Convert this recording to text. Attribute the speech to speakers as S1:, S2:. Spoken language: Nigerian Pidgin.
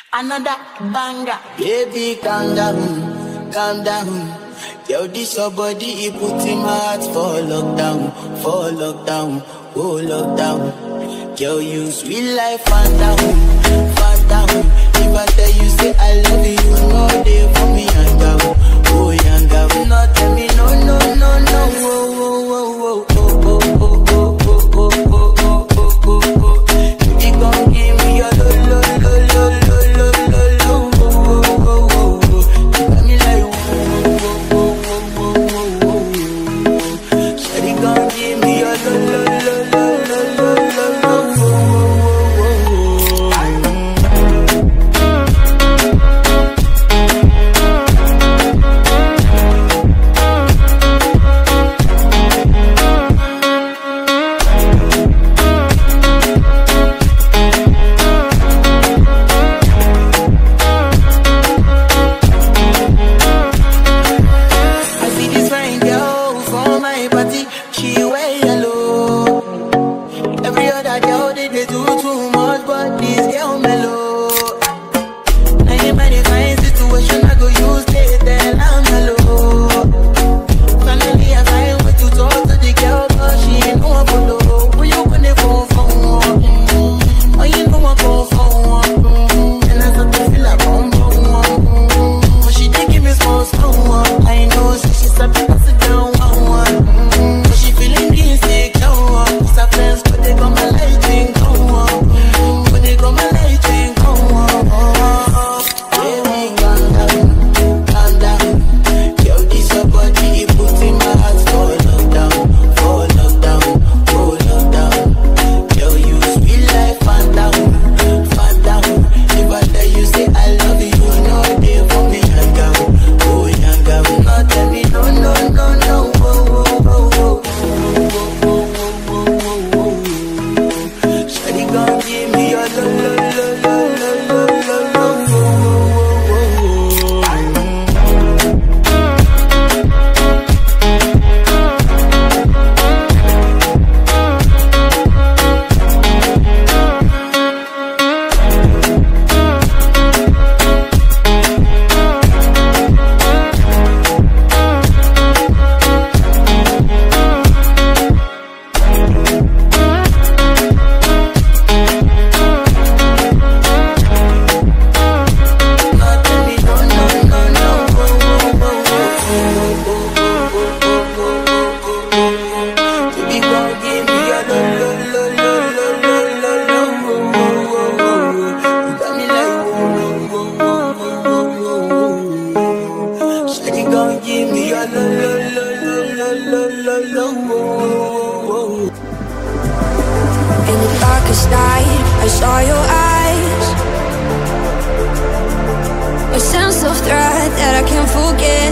S1: Another banger. Baby, calm down, calm down. Yo, this your body, it put in my heart for lockdown, for lockdown, oh lockdown. Yo, you sweet life, phantom, phantom. If I tell you, say I love you, you know they for me, young girl, oh young girl. No, tell me, no, no, no, no, oh, oh, oh, oh, oh, oh, oh, oh, oh, oh, oh, oh, oh, oh, oh. Baby, gon' give me your lo, lo, lo, lo, lo, lo, lo, lo, oh, oh, oh, oh, oh. You got me like, oh, oh, oh, oh, oh, oh, oh, oh. Shawty gon' give me your lo, lo, lo, lo, lo, lo, lo, lo, oh, oh, oh, oh, oh. I see this fine girl for my party, she wear yellow. Every other girl they, they do too much, but this girl mellow. Now in my fine situation, I go use they tell I'm mellow. Finally I find way to talk to the girl, but she ain't no one follow. Who you gonna phone for? Mm-hmm. Oh, you know I go for mm-hmm. And I start to feel like bum bum. Mm-hmm. But she did give me small small. I know, so she said, pass it down one one. Mm-hmm. But she feeling insecure. Cause her friends, but they got my light ring go on. Mm-hmm. But they got my light ring go on. Baby, calm down, calm down. Yo, this your body, it puts in my heart for lockdown, for lockdown, for lockdown. Yo, you sweet life, phantom, phantom. If I tell you, say I love you, you know they for me, young girl, oh young girl. No, tell me, no, no, no, no, oh, oh, oh, oh, oh, oh, oh, oh, oh, oh. Shawty gon' give me your lo, lo, lo, lo, lo, lo, lo, lo, oh, oh, oh, oh, oh. Give me your lo lo lo lo lo lo lo lo
S2: In the darkest night, I saw your eyes. A sense of threat that I can't forget.